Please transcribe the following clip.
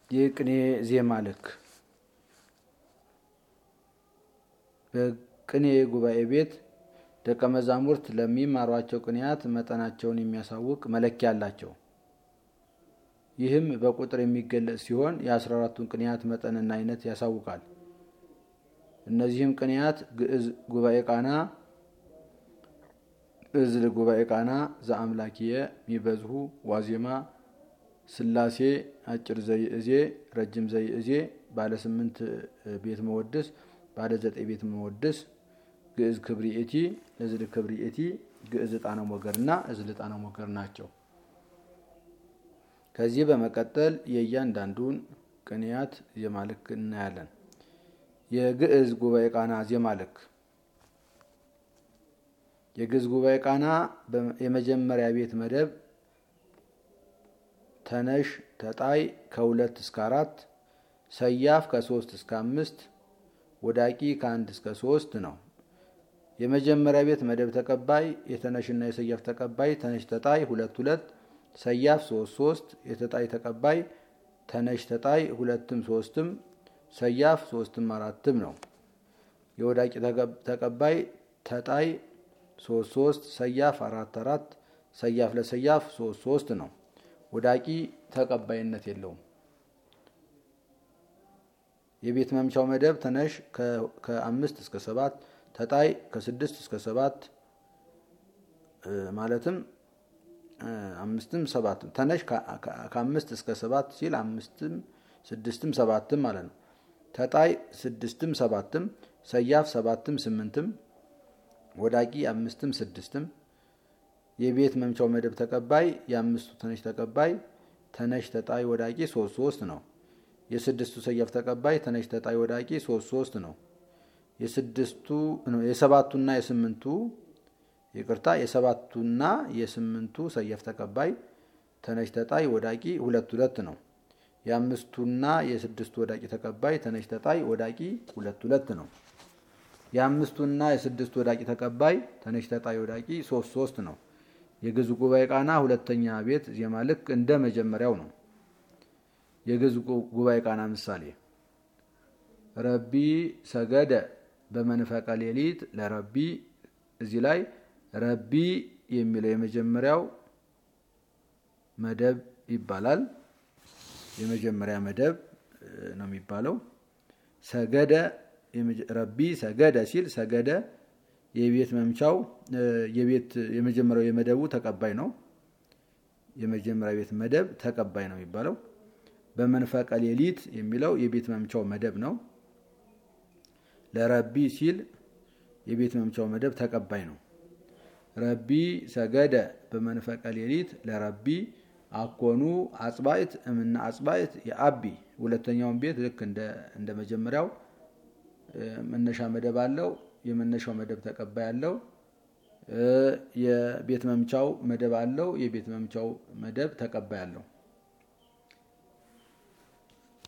የቅኔ ዜማ ልክ በቅኔ ጉባኤ ቤት ደቀ መዛሙርት ለሚማሯቸው ቅኔያት መጠናቸውን የሚያሳውቅ መለኪያ አላቸው። ይህም በቁጥር የሚገለጽ ሲሆን የአስራ አራቱን ቅኔያት መጠንና አይነት ያሳውቃል። እነዚህም ቅኔያት ግዕዝ ጉባኤ ቃና፣ እዝል ጉባኤ ቃና፣ ዘአምላኪየ፣ ሚበዝሁ፣ ዋዜማ፣ ስላሴ፣ አጭር ዘይእዜ፣ ረጅም ዘይእዜ፣ ባለ ስምንት ቤት መወድስ፣ ባለ ዘጠኝ ቤት መወድስ፣ ግዕዝ ክብሪኤቲ፣ እዝል ክብሪኤቲ፣ ግዕዝ ዕጣነ ሞገር እና እዝል ዕጣነ ሞገር ናቸው። ከዚህ በመቀጠል የእያንዳንዱን ቅኔያት ዜማ ልክ እናያለን። የግዕዝ ጉባኤ ቃና ዜማ ልክ የግዕዝ ጉባኤ ቃና የመጀመሪያ ቤት መደብ ተነሽ ተጣይ ከሁለት እስከ አራት ሰያፍ ከሶስት እስከ አምስት ወዳቂ ከአንድ እስከ ሶስት ነው። የመጀመሪያ ቤት መደብ ተቀባይ የተነሽና የሰያፍ ተቀባይ ተነሽ ተጣይ ሁለት ሁለት ሰያፍ ሶስት ሶስት የተጣይ ተቀባይ ተነሽ ተጣይ ሁለትም ሶስትም ሰያፍ ሶስትም አራትም ነው። የወዳቂ ተቀባይ ተጣይ ሶስት ሶስት ሰያፍ አራት አራት ሰያፍ ለሰያፍ ሶስት ሶስት ነው። ወዳቂ ተቀባይነት የለውም። የቤት መምቻው መደብ ተነሽ ከአምስት እስከ ሰባት ተጣይ ከስድስት እስከ ሰባት ማለትም አምስትም ሰባትም ተነሽ ከአምስት እስከ ሰባት ሲል አምስትም ስድስትም ሰባትም ማለት ነው። ተጣይ ስድስትም ሰባትም ሰያፍ ሰባትም ስምንትም ወዳቂ አምስትም ስድስትም የቤት መምቻው መደብ ተቀባይ የአምስቱ ተነሽ ተቀባይ ተነሽ ተጣይ ወዳቂ ሶስት ሶስት ነው። የስድስቱ ሰያፍ ተቀባይ ተነሽ ተጣይ ወዳቂ ሶስት ሶስት ነው። የስድስቱ የሰባቱና የስምንቱ ይቅርታ የሰባቱና የስምንቱ ሰያፍ ተቀባይ ተነሽ ተጣይ ወዳቂ ሁለት ሁለት ነው። የአምስቱና የስድስቱ ወዳቂ ተቀባይ ተነሽ ተጣይ ወዳቂ ሁለት ሁለት ነው። የአምስቱና የስድስቱ ወዳቂ ተቀባይ ተነሽ ተጣይ ወዳቂ ሶስት ሶስት ነው። የግዕዝ ጉባኤ ቃና ሁለተኛ ቤት ዜማ ልክ እንደ መጀመሪያው ነው። የግዕዝ ጉባኤ ቃና ምሳሌ ረቢ ሰገደ በመንፈቀ ሌሊት ለረቢ እዚህ ላይ ረቢ የሚለው የመጀመሪያው መደብ ይባላል። የመጀመሪያ መደብ ነው የሚባለው። ሰገደ ረቢ ሰገደ ሲል ሰገደ የቤት መምቻው የቤት የመጀመሪያው የመደቡ ተቀባይ ነው። የመጀመሪያ ቤት መደብ ተቀባይ ነው የሚባለው። በመንፈቀ ሌሊት የሚለው የቤት መምቻው መደብ ነው። ለረቢ ሲል የቤት መምቻው መደብ ተቀባይ ነው። ረቢ ሰገደ በመንፈቀ ሌሊት ለረቢ አኮኑ አጽባይት እምና አጽባይት የአቢ ሁለተኛውን ቤት ልክ እንደ መጀመሪያው መነሻ መደብ አለው። የመነሻው መደብ ተቀባይ አለው። የቤት መምቻው መደብ አለው። የቤት መምቻው መደብ ተቀባይ አለው።